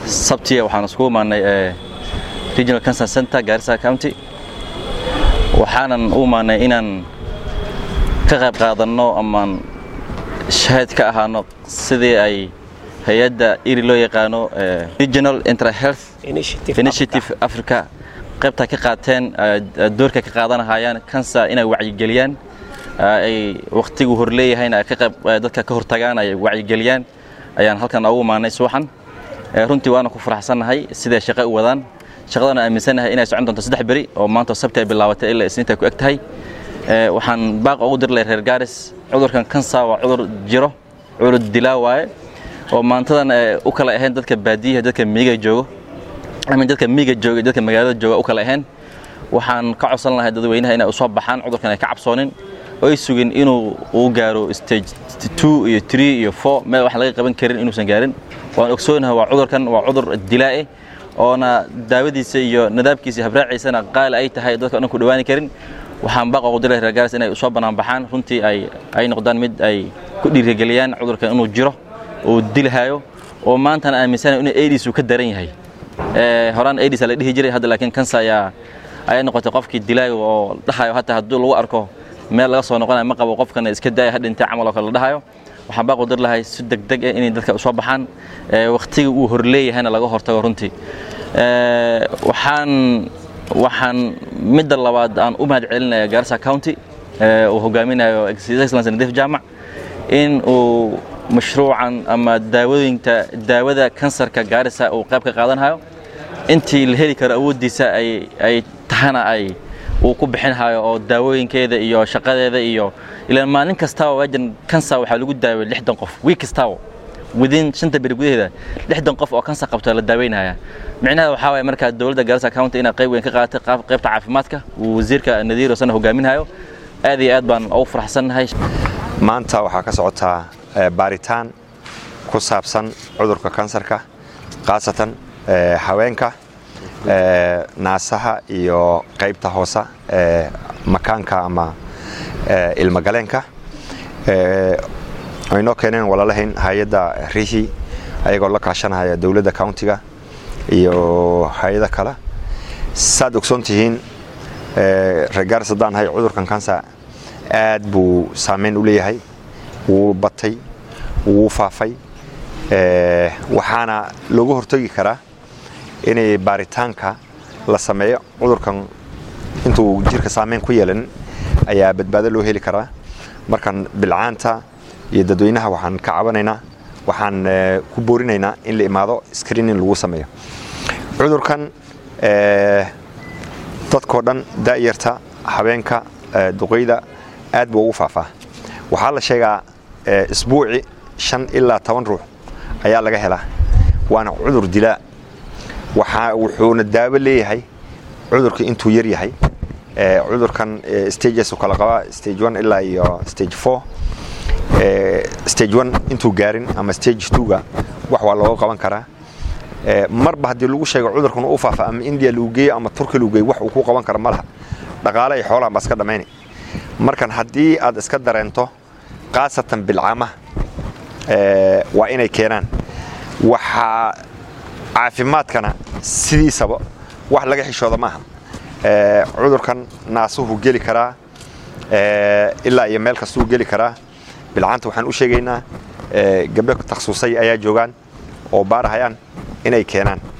sabtiya waxaan iskugu imaanay regional cancer center gaarisa county waxaanan u imaanay inaan ka qayb qaadanno amaan shahaad ka ahaano sidii ay hay-adda iri loo yaqaano regional intrahealth initiative africa qaybtaa ka qaateen doorka ka qaadanahayaan cancer inay wacyigeliyaan ay wakhtigu horleeyahayna ka qayb dadka ka hortagaan ay wacyigeliyaan ayaan halkan ugu imaanay subaxan runtii waana ku faraxsannahay siday shaqo u wadaan shaqadana aaminsanahay inay socon doonto saddex beri oo maanta sabti ay bilaabatay ilaa isniinta ku eg tahay waxaan baaq ugu dir lahay reer gaaris cudurkan kansa waa cudur jiro cudur dilaa waaye oo maantadan u kala ahayn dadka baadiyaha dadka miyiga joogo ama dadka miyiga jooga dadka magaalada jooga u kala ahayn waxaan ka codsan lahay dadweynaha inay usoo baxaan cudurkan ay ka cabsoonin oo ay sugin inuu uu gaaro stage two iyo three iyo four meel wax laga qaban karin inuusan gaarin waan ogsoonahay waa cudurkan waa cudur dilaae oona daawadiisa iyo nadaabkiisa habraaciisana qaali ay tahay dadka dhan ku dhawaani karin waxaan baaq ugu diray reer gaaris inay usoo banaanbaxaan runtii ay ay noqdaan mid ay ku dhiirigeliyaan cudurkan inuu jiro uu dilhayo oo maantana aaminsanayo inuu aids uu ka daran yahay horaan aids la dhihi jiray hadda laakiin kansa ayaa ayay noqotay qofkii dilaayo oo dhahayo hataa hadduu lagu arko meel laga soo noqonayo ma qabo qofkana iska daaya ha dhintay camal oo kale la dhahayo waxaan baaq u dir lahay si degdeg ah inay dadka usoo baxaan wakhtiga uu horleeyahayna laga hortago runtii waxaan waxaan midda labaad aan u mahad celinaya gaarisa county uu hogaaminayo excellence nadif jaamac in uu mashruucan ama daawadooyinta daawada kansarka gaarisa uu qayb ka qaadanhayo intii la heli karo awooddiisa ay ay tahana ay uu ku bixinhayo oo daawooyinkeeda iyo shaqadeeda iyo ilaan maalin kastaba waajan kansar waxaa lagu daaway lixdan qof wiig kastaba within shanta beri gudaheeda lixdan qof oo kansar qabto la daaweynaya micnaheeda waxaa waye markaa dowladda gaarisa county inay qayb weyn ka qaadatay qaybta caafimaadka uu wasiirka nadiir osana hogaaminhayo aad iyo aad baan ugu faraxsannahay maanta waxaa ka socotaa baaritaan ku saabsan cudurka kansarka khaasatan haweenka naasaha iyo qaybta hoose ee makaanka ama ilmagaleenka aynoo keeneen walaalahayn hay-adda rihi ayagoo la kaashanaya dowladda countiga iyo hay-ada kale saad ogsoon tihiin reegaaris haddaan nahay cudurkan kansa aad buu saameyn u leeyahay wuu batay wuu faafay waxaana looga hortagi karaa inay baaritaanka la sameeyo cudurkan intuu jirka saameyn ku yeelan ayaa badbaado loo heli karaa markan bilcaanta iyo dadweynaha waxaan ka cabanaynaa waxaan ku boorinaynaa in la imaado screening lagu sameeyo cudurkan dadkoo dhan da'yarta habeenka duqeyda aad buu ugu faafaa waxaa la sheegaa isbuuci shan ilaa toban ruux ayaa laga helaa waana cudur dilaa wuxuuna daawo leeyahay cudurka intuu yar yahay cudurkan stages kala qabaa stage one ilaa iyo stage four stage one intuu gaarin ama stage twoga wax waa looga qaban karaa marba haddii lagu sheego cudurkan u faafa ama india lagu geeyo ama turki lagu geeyo wax uu ku qaban kara ma laha dhaqaale ay xoolahan baa iska dhammayni markan haddii aad iska dareento khaasatan bilcaamaha waa inay keenaan waxaa caafimaadkana sidiisaba wax laga xishooda maaha cudurkan naasuhu geli karaa ilaa iyo meel kastuu geli karaa bilcaanta waxaan u sheegaynaa gabdho takhasusay ayaa joogaan oo baarahayaan inay keenaan